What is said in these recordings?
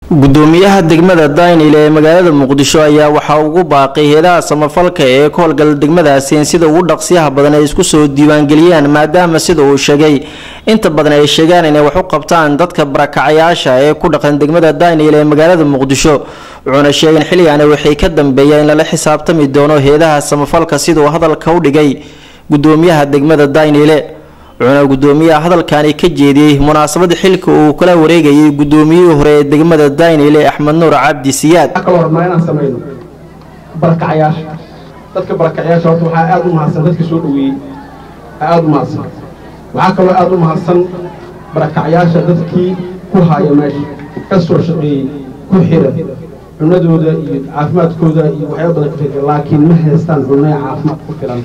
gudoomiyaha degmada daynil ee magaalada muqdisho ayaa waxaa ugu baaqay heedaha samafalka ee ka howlgala degmadaasi in sida ugu dhaqsiyaha badan ay isku soo diiwaangeliyaan maadaama sida uu sheegay inta badan ay sheegaan inay wax u qabtaan dadka barakacayaasha ee ku dhaqan degmada daynil ee magaalada muqdisho wuxuuna sheegay in xilligaani waxay ka dambeeya in lala xisaabtami doono heedaha samafalka siduu hadalka u dhigay gudoomiyaha degmada daynile wuxuuna gudoomiyaha hadalkani ka jeediyey munaasabada xilka uu kala wareegayay gudoomiyihii hore ee degmada daynile axmed nuur cabdi siyaad waxaa kaloo rabnaa inaan samayno barakacayaasha dadka barakacayaasha horta waxaa aada u mahadsan dadka soo dhoweeyey aada u mahadsan waxaa kaloo aada u mahadsan barakacayaasha dadkii ku haaya meesha ka soo shaqeeyey ku xira cunadooda iyo caafimaadkooda iyo waxyaaba badan ka fikira laakiin ma haystaan cunno caafimaad ku filan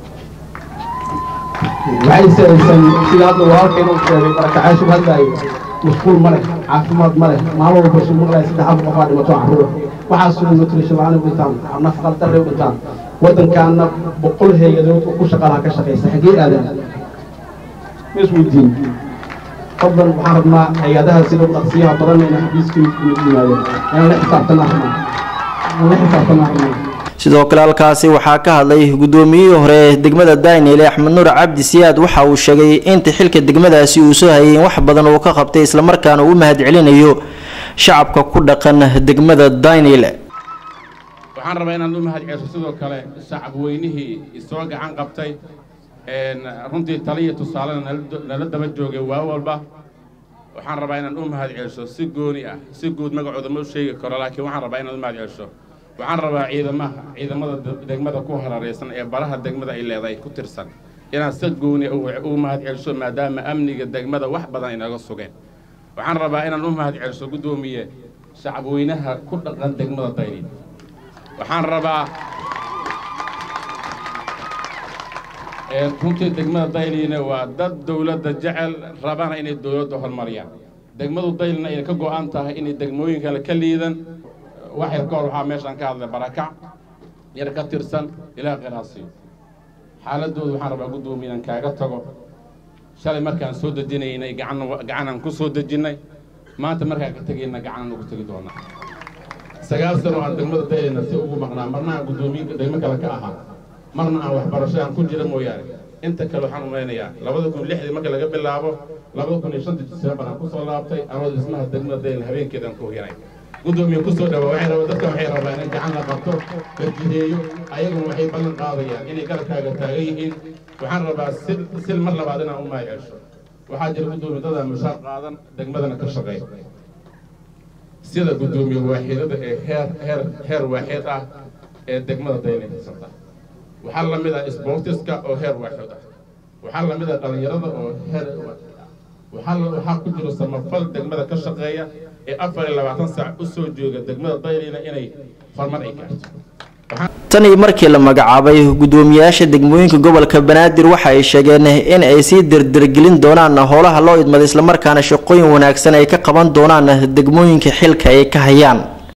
waxay saaysan sida hadda walaalkayna u sheegay barakacayaashu hadlaayo musquul ma leh caafimaad ma leh maalin walba su maqlaya saddex afar qofaa dhimato carruur waxaasoo nutrition la-aan u dhintaan nafaqal darre u dhintaan waddankaana boqol hay-adood oo ku shaqalaha ka shaqaysa xaggee aadan ma isweydiin fadlan waxaan rabnaa hay-adaha sida dhaqsiyaha badan inay xabiiskii yimaadeen inaan la xisaabtanaa rabnaa inaan la xisaabtanaa rabnaa sidoo kale halkaasi waxaa ka hadlay gudoomiyihii hore ee degmada daynile axmed nuur cabdi siyaad waxa uu sheegay inta xilka degmadaasi uu soo hayay in wax badan uu ka qabtay islamarkaana uu u mahad celinayo shacabka ku dhaqan degmada daynile waxaan rabaa inaan u mahad celiso sidoo kale shacab weynihii isoo gacan qabtay runtii taliya tusaalena nala daba joogay waa walba waxaan rabaa inaan u mahad celiso si gooni ah si guud magacooda ma u sheegi karo laakiin waxaan rabaa inaan u mahad celiso waxaan rabaa ciidamaha ciidamada degmada ku hararaysan ee baraha degmada ay leedahay ku tirsan inaan si gooni u mahad celiso maadaama amniga degmada wax badan ay naga sugeen waxaan rabaa inaan u mahad celiso guddoomiye shacabweynaha ku dhaqan degmada dayli waxaan rabaa runtii degmada daylina waa dad dowladda jecel rabana inay dowladda horumariyaan degmadu daylina ay ka go-an tahay inay degmooyin kale ka liidan wax yar ka hor waxaa meeshaan ka hadlay barakac yar ka tirsan ilaa qiraasiyo xaaladooda waxaan rabaa guddoomiye inaan kaaga tago shalay markaan soo dejinaynay gacan gacanaan ku soo dejinnay maanta markaan ka tegayna gacanaan ugu tegi doonaa sagaal sano aan degmada daylina si ugu maqnaa marna aan guddoomiye degmo kale ka ahaa marna aan waxbarasho aan ku jira mooyaane inta kale waxaan umaynayaa labada kun lixdii marka laga bilaabo labada kun iyo shantii diseembar aan kusoo laabtay anoo dhismaha degmada daylina habeenkeedaan ku hiray gudoomiye ku soo dhawaa waxay rabaa dadka waxay rabaan in gacan la qabto la jiheeyo ayaguna waxay ballan qaadayaan inay garabkaaga taagan yihiin waxaan rabaa sil sil mar labaad inaan u maay cesho waxaa jira gudoomiye dadaa mushaar qaadan degmadana ka shaqeey sida gudoomiye waaxidada ee heer heer heer waaxid ah ee degmada daynay haysata waxaa la mid ah sportiska oo heer waaxid ah waxaa la mid ah dhallinyarada oo heer waxaa waxaa ku jiro samafal degmada ka shaqeeya ee afar iyo labaatan saac u soo jooga degmada daylina inay horumar ay gaarto tan iyo markii la magacaabay gudoomiyayaasha degmooyinka gobolka banaadir waxa ay sheegeen in ay sii dirdirgelin doonaan howlaha loo idmaday islamarkaana shaqooyin wanaagsan ay ka qaban doonaan degmooyinka xilka ay ka hayaan